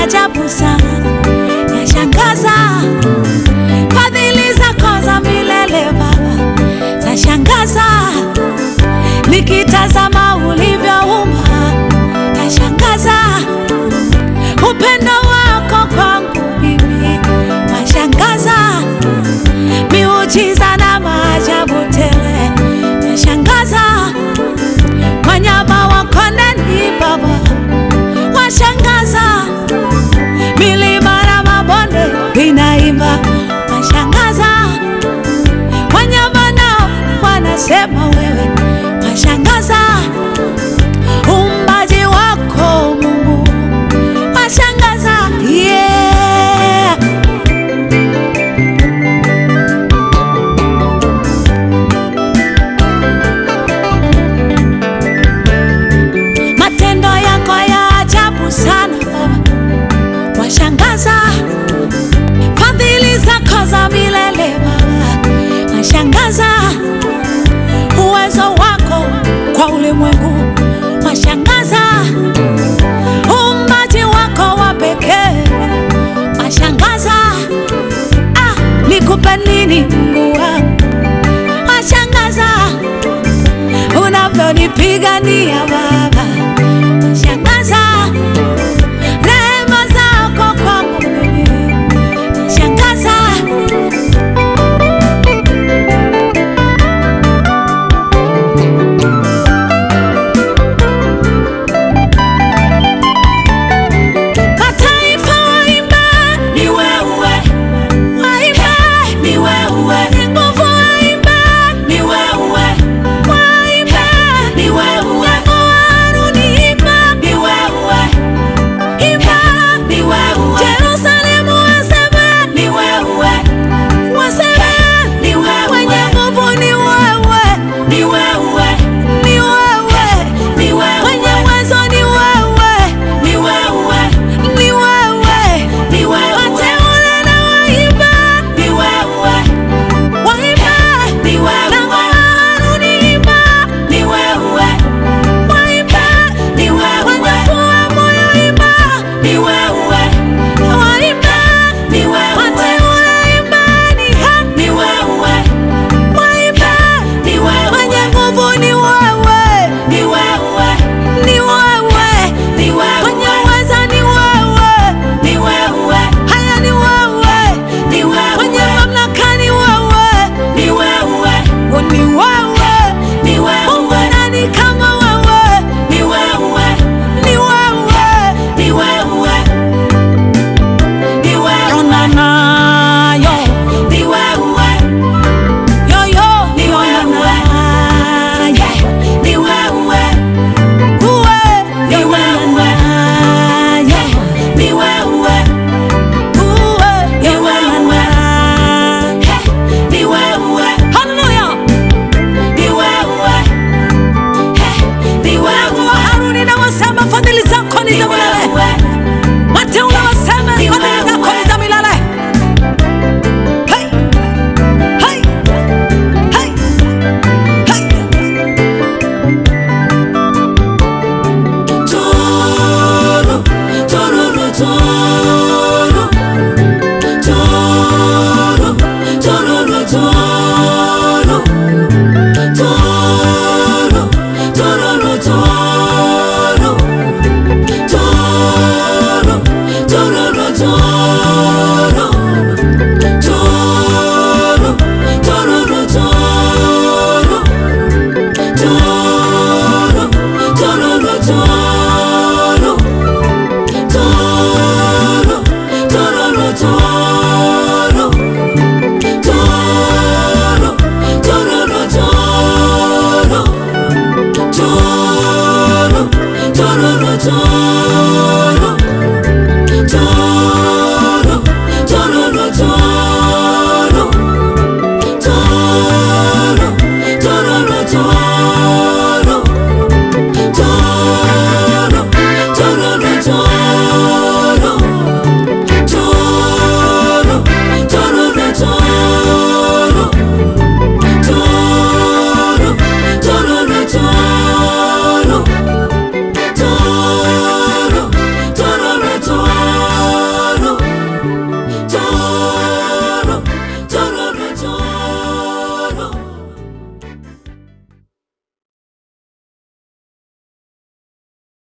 ajabu sana, yashangaza. Fadhili zako za milele Baba zashangaza, nikitazama ulivyoumba yashangaza, upendo wako kwangu mimi washangaza, miujiza na maajabu tele yashangaza, wanyama wa kondeni Baba washangaza, milima na mabonde vinaimba washangaza, wanyama nao wanasema wewe washangaza, uumbaji wako Mungu washangaza, yeah. Matendo yako ya ajabu sana Baba, washangaza. Fadhili zako za milele Baba, washangaza. Uwezo wako kwa ulimwengu washangaza. Uumbaji wako wa pekee washangaza. Ah, nikupe nini Mungu wangu? Washangaza unavyonipigania Baba, washangaza. Rehema zako kwangu mimi washangaza. Mataifa waimbe, ni wewe, waimbe, ni wewe, nguvu waimbe, ni wewe, waimbe, ni wewe, Haruni imba, ni wewe, imba, ni wewe, Yerusalemu waseme, ni wewe, waseme, ni wewe, wenye nguvu ni wewe, ni wewe, ni wewe, ni wewe, wenye uwezo ni wewe, ni wewe, ni wewe, ni wewe, wateule na waimba, ni wewe, waimba, ni wewe, na Haruni imba, ni wewe, waimba, ni wewe, wanyafua moyo imba, ni wewe, waimba, ni wewe, wateule imbani, ha, ni wewe, waimba, ni wewe, wenye nguvu ni wewe, ni wewe, ni wewe, ni wewe, wenye uweza ni wewe, ni wewe, haya ni wewe, ni wewe, wenye mamlaka ni wewe, ni wewe, ni wewe, ni wewe, Mungu nani kama wewe, ni wewe, ni wewe, ni wewe, ni wewe, na na yo, ni wewe yo yo ni wewe yeah ni wewe uwe ni wewe yeah ni wewe uwe ni wewe hey ni wewe haleluya ni wewe hey ni wewe Haruni na wasema fadhili zako ni za milele wateule wasema fadhili zako ni za milele hey hey hey hey Turu, tururu, turu. Turu, tururu, turu. Turu, tururu, turu. Turu, tururu, turu. Turu, tururu, turu. Toro, tororo, toro. Toro, tororo, toro. Toro, tororo, toro. Toro, tororo, toro. Toro,